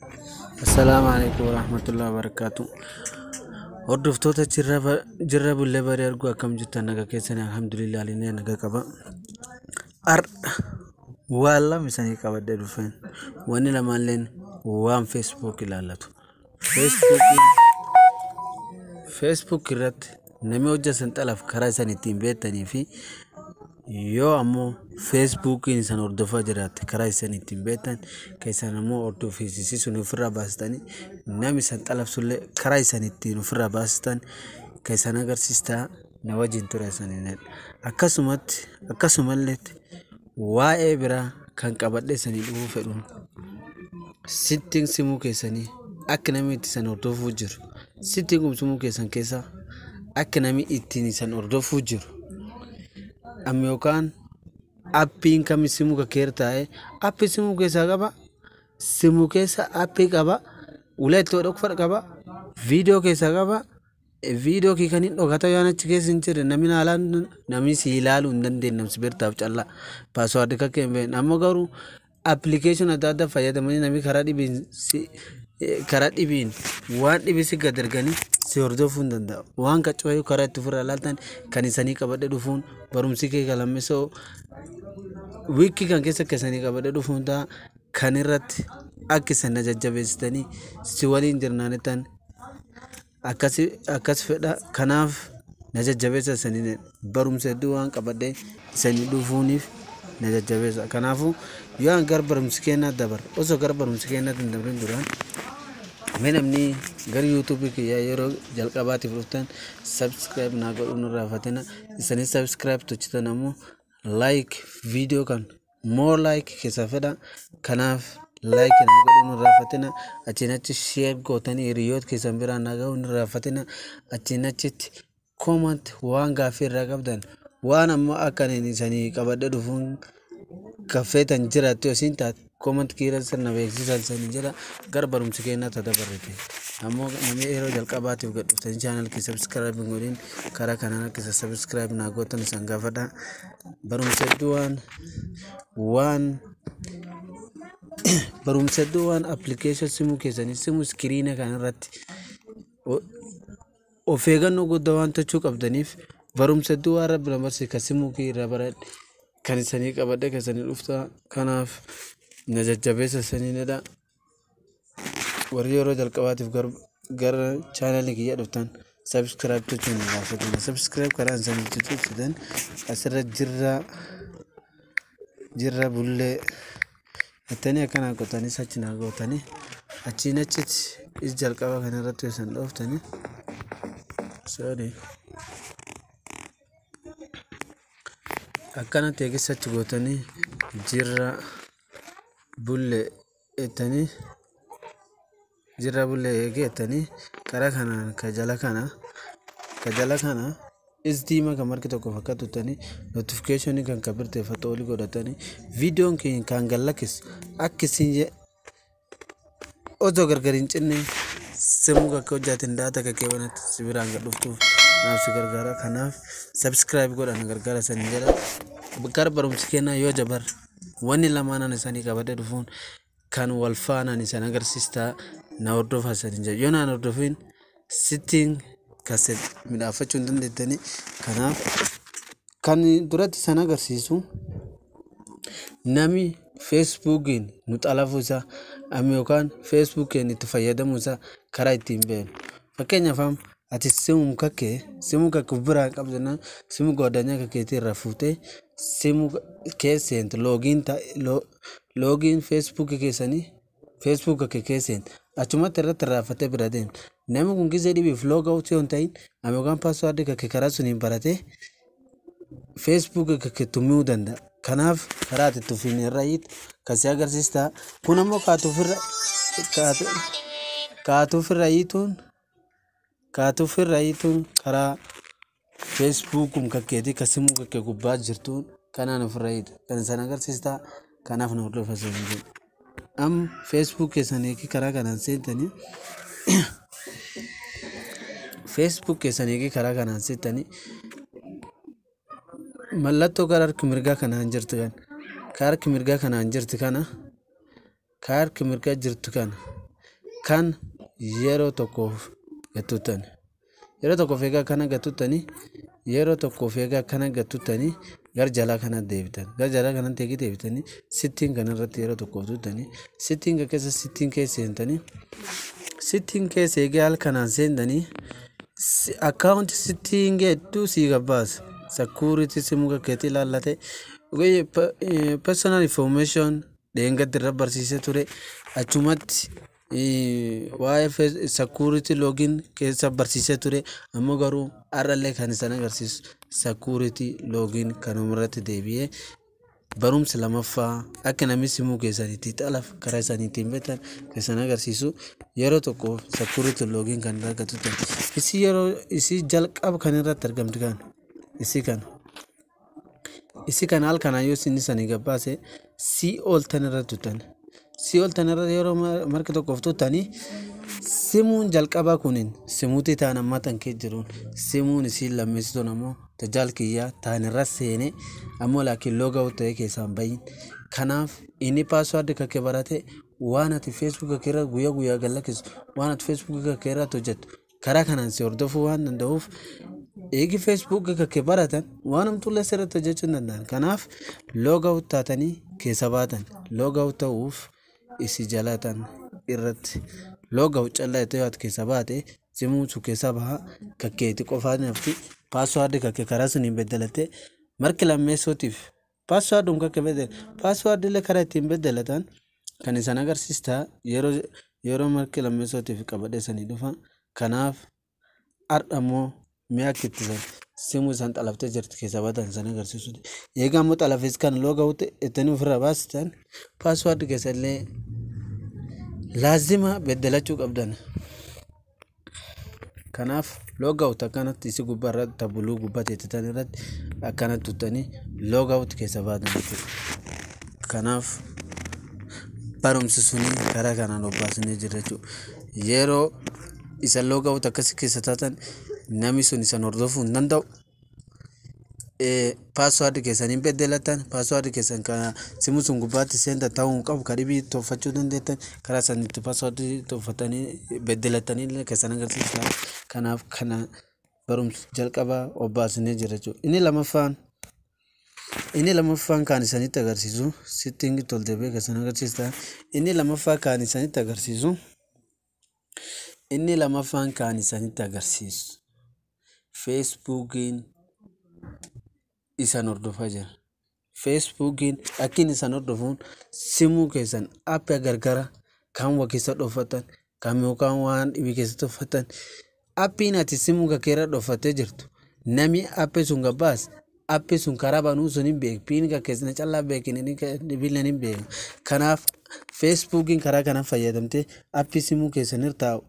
Assalaamu alaikum warahmatullahi wabarakatuh. Hordoftoota jirra bullee barii arguu akkam jirtan naga keessanii alhamdulillah alinee naga qaba. Har'a waan lama isanii qabadhee dhufeen wanni lamaalleen waan feesbuuk ilaallatu. Feesbuuk irratti namni hojjetan xalaaf karaa isaan ittiin beektanii fi yoo ammoo feesbuukiin isaan hordofaa jiraatte karaa isaan ittiin beektan keessan ammoo hordofisiisuun ofirraa baastanii namni isaan xalabsullee karaa isaan ittiin ofirraa baastan keessan agarsiistaa na wajjin ture isaaniidha. Akkasumatti akkasumallee waa'ee biraa kan qabadhee isanii dhufuu fedhuun sittiin simuu keessanii akka namni itti isaan hordofuu jiru sittiin simuu keessan keessa akka namni ittiin isaan hordofuu jiru. amma yookaan appiin kami simuu kakkeer taa'e appii simuu keessaa qaba simuu keessa appii qaba uleettoo dhokfadha qaba viidiyoo keessaa qaba viidiyoo kii kan hin dhokata yoo achi keessa hin jirre namni haalaan namni si ilaaluu hin dandeenye namsi beertaaf callaa paaswaardii kakka hin beekne ammoo garuu appilikeeshin adda addaa fayyadamanii namni karaa dhibiin karaa dhibiin waan dhibii si gad erganii si hordofuu hin danda'u. Waan qaccooyuu karaa itti ofirraa ilaaltan kan isanii qabadhe dhufuun barumsi kee galammisoo wiikii kan keessa akka isanii qabadhe dhufuun ta'a kan irratti akka isan na jajjabeessitanii si waliin jirnaanittan akkas fedha kanaaf na jajjabeessa isanii barumsa hedduu waan qabadhe isanii dhufuuniif na jajjabeessa kanaafuu yoo an gara barumsi kennaa dabar osoo gara barumsi kennaa hin dabrin duraan Mee namni gara yuutuubii kiyyaa yeroo jalqabaatiif dhuftan sabskiraayib naa godhuu nu raafatina isaanii sabskiraayib tochitan ammoo laayik viidiyoo kan moo laayik keessa fedha kanaaf laayik naa godhuu nu raafatina achiin achi sheer gootanii hiriyoota keessan biraan naa gahuu nu raafatina achiin achitti koomant waan gaaffii irraa qabdan waan ammoo akka isanii qabadhe dhufuun kaffeetan jiraatti yoo siin taate koomant kiira sirna beeksisan sanii jira gara barumsi kennaa tata barreete ammoo namni yeroo jalqabaatiif gad dhuftanii chaanal kee sabskiraayib hin godhin karaa kanaan akka sabskiraayib naa gootan isan gaafadha barumsa hedduu waan waan barumsa hedduu waan appilikeeshin simuu keessanii simuu iskiriina kan irratti of eeggannoo guddaa waan tochuu qabdaniif barumsa hedduu waan rabbi na barsiise kan simuu kee irraa baradhe kan isanii qabadhe kan isanii dhufta kanaaf na jajjabeessa isaniinidha warri yeroo jalqabaatiif gara chaanalii kiyya dhuftan sabskiraayib tochuun hin gaafatina sabskiraayib karaa isanii tutuusitan asirra jirra jirra bullee jettanii akkana qotanii achi naa gootanii achiin achitti is jalqaba kanarratti yoo isan dhooftanii sorry akkanatti eegisachi gootanii jirra bulle ettanii jirra bulle eegee ettanii karaa kanaan ka jala kana ka jala kana is diima kan marki tokko fakkaatu ettanii notifikeeshinii kan ka birteeffatu olii godhatanii viidiyoon keenya kan gallakkis akka isin osoo gargar hin cinne simuu kakka hojjaatin daata kakkee wanatti si biraan gad dhuftuuf naaf si gargaara kanaaf sabskiraayib godhan gargaara sanii jedha gara barumsi kennaa yoo jabar wanni lamaanan isaanii qabadhe dhufuun kan wal faanaan isaan agarsiistaa na hordofaa isaanii jedha yoo naan hordofin sittiin kaset midhaafachuu hin dandeettanii kanaaf kan duratti isaan agarsiisu nami feesbuukiin nu xalafuu isaa amma yookaan feesbuukiin itti fayyadamuu isaa karaa ittiin beenu fakkeenyaaf ati simu kakkee simu kakke biraa qabdana simu godanya kakkeetii irraa fuutee simu keesseent loogiin loogiin feesbuukii keessanii feesbuuk kakke keesseent achumatti irratti irraaffatee bira deemte namni kun gisee dhibiif looga utuu hin ta'in amma yookaan paaswaardii kakke karaa suniin baratee feesbuuk kakke tummiuu danda'a kanaaf karaa ati tufiin irra hiit kasii agarsiistaa kun ammoo kaatuufirra kaatuufirra hiituun kaatuufirra hiituun karaa feesbuukum kakkeetii kasimuu kakkee gubbaa jirtuun kanaan ofirra hiita kan isaan agarsiistaa kanaaf na hordofa seenuu jedhu am feesbuuk keessanii karaa kanaan seentanii feesbuuk keessanii karaa kanaan seentanii mallattoo gara harki mirgaa kanaan jirtu kan ka harki mirgaa kanaan jirtu kana ka harki mirgaa jirtu kana kan yeroo tokkoof gattutan yeroo tokkoof egaa akkana gattuttanii yeroo tokkoof egaa akkana gattuttanii gar jalaa kana deebitan gar jalaa kanatti eegi deebitanii sittiin kanarratti yeroo tokkoof tuttanii sittiin kan keessa sittiin keessa seentanii sittiin keessa eegee haal kanaan seentanii akkaawunti sittiin geedduu sii gabbaasa sakuuriti simu kakkeetti ilaallate personal information dheengatti irra barsiisee ture achumatti waa'ee sakuuriti loogiin keessa barsiisee ture ammoo garuu har'allee kan isaan agarsiisu sakuuriti loogiin kanuma irratti deebi'ee barumsa lamaffaa akka namni simuu keessanitti xalaaf karaa isaaniitiin beektan keessan agarsiisu yeroo tokko sakuuriti loogiin kan irraa gattutan isii yeroo isii jalqaba kan irratti argamtu kan isii kana isii kana haal kanaa yoo isin isanii gabbaase sii ooltan irra tuttan sii ooltan irra yeroo marka tokkoof tuttanii simuun jalqabaa kunin simuutii ta'an ammaa tan kee jiruun simuun isiin lammeessituun ammoo tajaal kiyyaa ta'an irra seene ammoo laakiin loogaa ta'ee keessaan bayin kanaaf inni paaswaardi kakkee barate waan ati feesbuuka keerra guyyaa guyyaa gallakkisu waan ati feesbuuka keerratti hojjettu karaa kanaan si hordofuu waan danda'uuf eegi feesbuuka kakkee baratan waan hamtuullee sirriitti hojjechuu hin danda'an kanaaf loogaa taatanii keessa baatan loogaa ta'uuf isi jalatan irratti loogaa callaa itti yaadu keessa baate simuun sun keessa baha kakkeetti qofaa nafti paaswaardi kakkee karaa sun hin beddelatte marki lammeessootiif paaswaardum kakkee beddela paaswaardilee karaa ittiin beddelatan kan isaan agarsiistaa yeroo yeroo marki lammeessootiif qabadheessanii dhufa kanaaf ardhammoo mi'a akka ittisan simuu isaan xalaftee jirti keessa baatan isaan agarsiisudha. Egaa immoo xalafis kan looga wutte ittanii ofirraa baasitan paaswaardi keessa illee laazima beddelachuu qabdan. Kanaaf looga wutte akkanatti isi gubbaa irratti tabuluu gubbaa teettitan irratti akkanatti tuttanii looga wutte keessa baatan jechuudha. Kanaaf barumsi suni karaa kanaan obbaasinee jira jechuudha. Yeroo isa looga wutte akkasii keessa taatan namni sun isan hordofuu hin danda'u. Paaswaardi keessan hin beddelatan paaswaardi keessan kan simu sun gubbaatti seenta ta'uu hin qabu kan dhibii tolfachuu dandeettan karaa sanitti paaswaardi tolfatanii beddelatanii keessan agarsiisa. Kanaaf kana barumsa jalqabaa obbaasinee jira jechuudha. Inni lamaffaan inni lamaffaan kan isanitti agarsiisu sittiin toltebee keessan agarsiista. Inni lamaffaa kan isanitti agarsiisu inni lamaffaan kan isanitti agarsiisu. feesbuukiin isan hordofaa jira. Feesbuukiin akkin isan hordofuun simuu keessan aappii gargara kan waa keessa dhoofatan kan yookaan waan dhibii keessa dhoofatan aappiin ati simuu kakkeerra dhoofattee jirtu nami aappii sun gabbaas aappii sun karaa banuu sun hin beeku piin kakkeessina callaa beekin dhibiilleen hin beeku. Kanaaf feesbuukiin karaa kana fayyadamtee aappii simuu keessan irtaa'u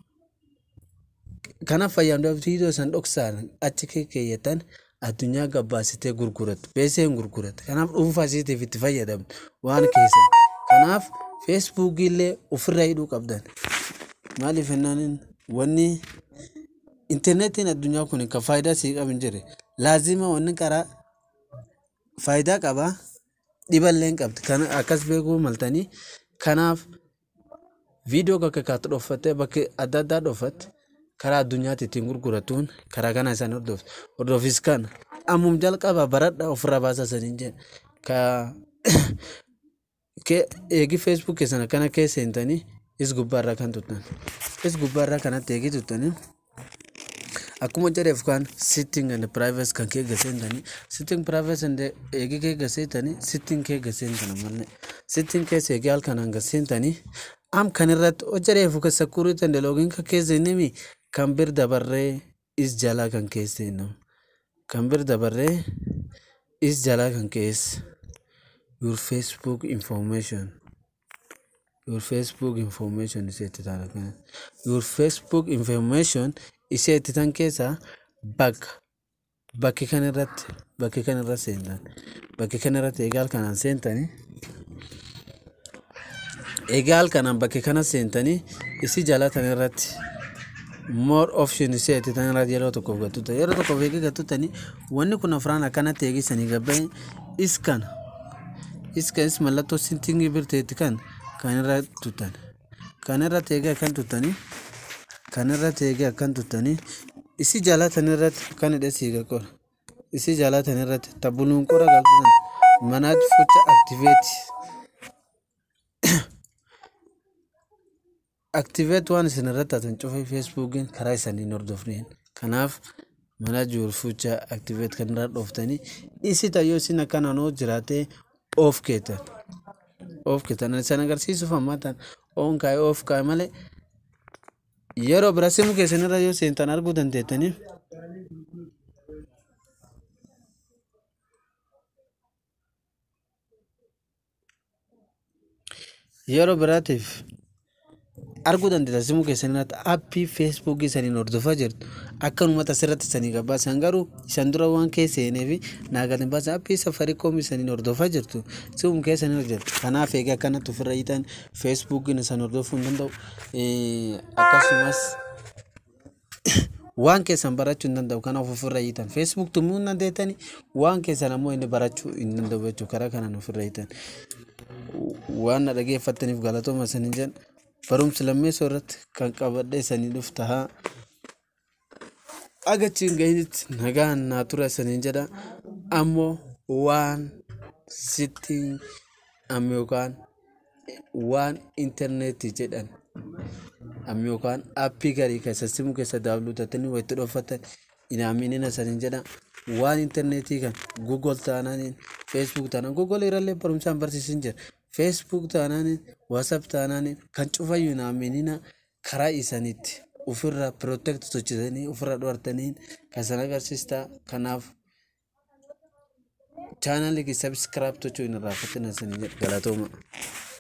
kanaaf fayyadamtoota viidiyoo san dhoksaan achi keeyyatan addunyaa gabbaasitee gurgurattu beeseen gurgurattu kanaaf dhuunfaa isiitiif itti fayyadamtu waan keessan kanaaf feesbuukillee ofirraa hidhuu qabdan maaliif jennaan wanni intarneetiin addunyaa kun kan faayidaa sii qabu hin jirre laazima wanni karaa faayidaa qabaa dhiballee hin qabdi kan akkas beekuu maltanii kanaaf viidiyoo kakka kaatu dhoffattee bakka adda addaa dhoffatte karaa addunyaatti ittiin gurguratuun karaa kana isaan hordoftu. Hordofis kana ammum jalqaba baradha ofirraa baasaa saniin jedha. Ka eegi feesbuuk keessan akkana keessa seentanii is gubbaarraa kan tuttan. Is gubbaarraa kanatti eegi tuttanii akkuma jedheef kan sitting and privacy kan kee gaseentanii sitting privacy and eegi kee gaseentanii sitting kee gaseentana malee sitting keessa eegi halkanaan gaseentanii am kan irratti hojjeteef ka security and login ka keessa inni kan bir dabarree is jalaa kan keessa inni kan bir dabarree is jalaa kan keessa your facebook information your facebook information isee itti taana kana your facebook information isee itti tan keessa bakka bakki kan irratti bakki kan irra seentan bakki kan irratti eegaal kanaan seentanii egaal kanaan bakki kana seentanii isi jalatan irratti more option isee itti tan irratti yeroo tokkoof gattuta yeroo tokkoof eegee gattutanii wanni kun afraan akkanatti eegisanii gabbee is kana is kanis mallattoo sintingii birteetti kan kan irra tuttan kanarratti eegee akkan tuttanii kanarratti eegee akkan tuttanii isi jaalatan irratti kan hidhe siiga qora isi jaalatan irratti tabbuluun qora galtutan manaaj fucha aktiveeti aktiveet waan isin irratti hatan cufee feesbuukiin karaa isaniin hordofneen kanaaf manaaj fucha aktiveet kan irraa dhooftanii isi tayyoo isin akkanaan hoo jiraatee of keetan of keetan isan agarsiisuuf hammatan oon kaa'ee of kaa'e malee yeroo bira simu keessan irra yoo seentan arguu dandeettanii yeroo biraatiif arguu dandeetta simu keessan irratti aappii feesbuukii saniin hordofaa jirtu akkanumatti asirratti sanii gabaasan garuu isan dura waan keessa seenee fi naagatiin baasan aappii safarikoom saniin hordofaa jirtu simu keessan irra jirtu kanaaf egaa akkanatti ofirra hiitan feesbuukiin isan hordofuu hin danda'u akkasumas waan keessan barachuu hin danda'u kanaaf ofirra hiitan feesbuuk tumuu hin dandeettani waan keessan ammoo inni barachuu hin danda'u jechuu karaa kanaan ofirra hiitan waan na dhageeffattaniif galatooma isanin jedhan barumsa lammeessoo irratti kan qabadhe isanii dhuf tahaa agachiin gahinitti nagaan naa tura isaniin jedha ammoo waan sitti amma yookaan waan intarneetii jedhan amma yookaan aappii garii keessa simu keessa daawwatattanii walitti dhoofatan inaaminina isaniin jedha waan intarneetii kan google taanaaniin feesbuuk taanaan google irrallee barumsaan barsiisin jira feesbuuk taanaaniin waasaap taanaaniin kan cufayyuu inaaminina karaa isaniitti ofirraa pirootekti sochitanii ofirraa dhoortaniin kan san agarsiistaa kanaaf chaanalii sabskiraayib tochuu hin irraa fatina isanii jedha galatooma.